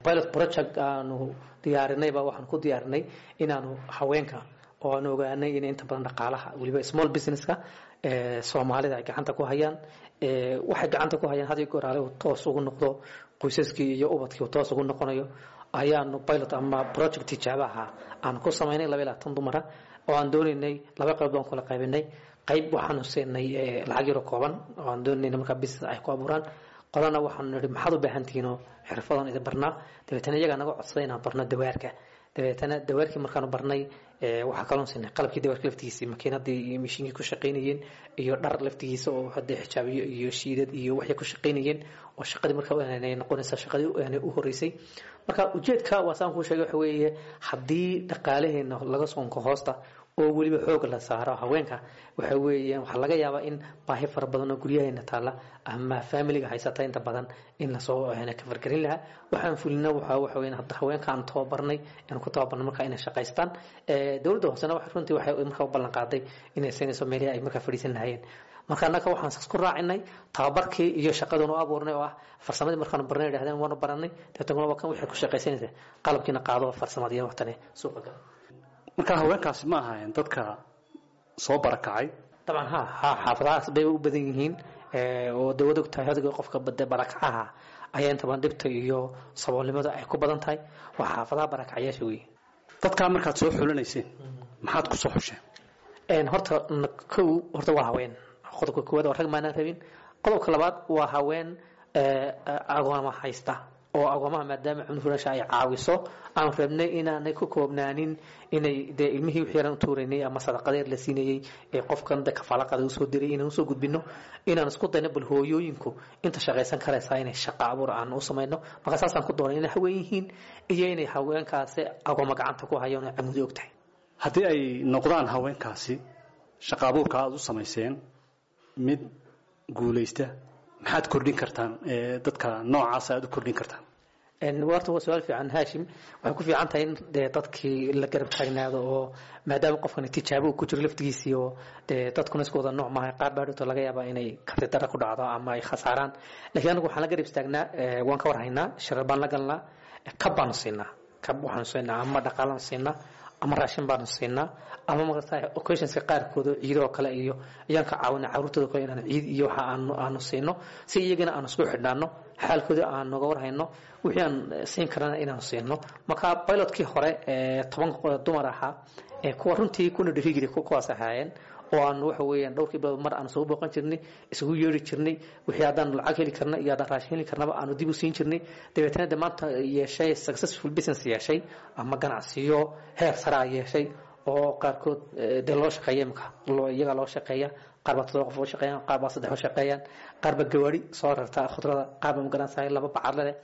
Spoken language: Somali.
pilot project aanu diyaarinayba waxaan ku diyaarinay inaanu haweenka oo aan ogaanay in inta badan dhaqaalaha weliba small businesska soomaalida ay gacanta ku hayaan waxay gacanta ku hayaan hadii goraale uu toos ugu noqdo qoysaskii iyo ubadkii uu toos ugu noqonayo ayaanu pilot ama project tijaabo ahaa aan ku samaynay laba iyo labaatan dumara oo aan doonaynay laba qayb baan kula qaybinay qayb waxaanu siinay lacag yaro kooban oo aan doonayna markaa business ay ku abuuraan qolana waxaanu nihi maxaad u baahan tihiinoo xirfadan idin barnaa dabeetana iyagaa naga codsaday inaan barno dawaarka dabeetana dawaarkii markaanu barnay waxaa kaloon siinay qalabkii dawaarka laftigiisii makiinadii iyo mishiinkii ku shaqaynayeen iyo dhar laftigiisa oo hadee xijaabiyo iyo shiidad iyo waxay ku shaqaynayeen oo shaqadii markaa aanay noqonaysa shaqadii aanay u horeysay marka ujeedka waa saan kuu sheegay waxa weeye haddii dhaqaalaheena laga soonko hoosta oo weliba xoog la saaro haweenka waxa weeyaan waxaa laga yaabaa in baahi fara badan oo guryaheena taalla ama familiga haysata inta badan in lasoo ka fargelin lahaa waxaan fulina waxa waxa weeyaan hadda haweenka aan tababarnay aan ku tababarnay markaa inay shaqaystaan dowladda hoosena waxa runtii waxay markaa u ballan qaaday inay siinayso meelihii ay markaa fadhiisan lahaayeen marka annaga waxaan isku raacinay tababarkii iyo shaqaduna u abuurnay oo ah farsamadii markaanu barnay idhahdeen waanu baranay deetana waa kan waxay ku shaqaysanaysa qalabkiina qaado farsamadiiya waxtane suuqa gala marka haweenkaasi ma ahaayeen dadka soo barakacay dabcan ha ha xaafadahaas bay u badan yihiin oo dawad og tahay hadiga qofka bade barakacaha ayaa inta badan dhibta iyo saboolnimada ay ku badan tahay waa xaafadaha barakacayaasha wey dadkaa markaad soo xulinayseen maxaad ku soo xusheen horta kow horta waa haween qodobka koowaad oo rag maanaan rabin qodobka labaad waa haween agooma haysta oo agoomaha maadaama cunfurasha ay caawiso aan rabnay inaanay ku koobnaanin inay dee ilmihii wixii yaran u tuuraynay ama sadaqadeer la siinayey ee qofkan de kafaalaqada usoo diray inaan usoo gudbino inaan isku dayno bal hooyooyinku inta shaqaysan karaysaa inay shaqa abuur aan u samayno marka saasaan ku doonay inay haween yihiin iyo inay haweenkaasi agooma gacanta ku hayaan oo camudi og tahay haddii ay noqdaan haweenkaasi shaqa abuurka aada u samayseen mid guulaysta maxaad kordhin kartaan dadka noocaas aad u kordhin kartaan horta waa su-aal fiican haashim waxay ku fiican tahay in dee dadkii la garab taagnaado oo maadaama qofkan tijaabo uu ku jiro laftigiisii oo dee dadkuna isku wada nooc maaha qaar baa dhowto laga yaabaa inay karti dara ku dhacdo ama ay khasaaraan laakiin anagu waxaan la garab istaagnaa waan ka warhaynaa sharar baan la galnaa kab baanu siinaa kab waxaanu siinaa ama dhaqaalaan siinaa ama raashin baanu siinaa ama maarata occasionska qaarkooda ciidoo kale iyo ayaan ka caawina caruurtooda kale inaan ciid iyo waxa aanu aanu siino si iyagana aanu isku xidhnaano xaalkooda aan noga warhayno wixii aan siin karana inaanu siino marka pilotkii hore toban dumar ahaa kuwa runtii kuna dhihi jiray kuwaas ahaayeen oo aan waxa weeyaan dhowrkii bilood mar aan soo booqan jirnay isugu yeeri jirnay wixii haddaan lacag heli karna iyo haddaan raashin heli karnaba aanu dib u siin jirnay dabeetana de maanta yeeshay successful business yeeshay ama ganacsiyo heer saraa yeeshay oo qaarkood dee loo shaqeeya imika iyagaa loo shaqeeya qaar baa todoba qof oo shaqeeyaan qaar baa saddex oo shaqeeyaan qaar baa gawaari soo rarta khudrada qaar baa magaranaysaa laba bacadle leh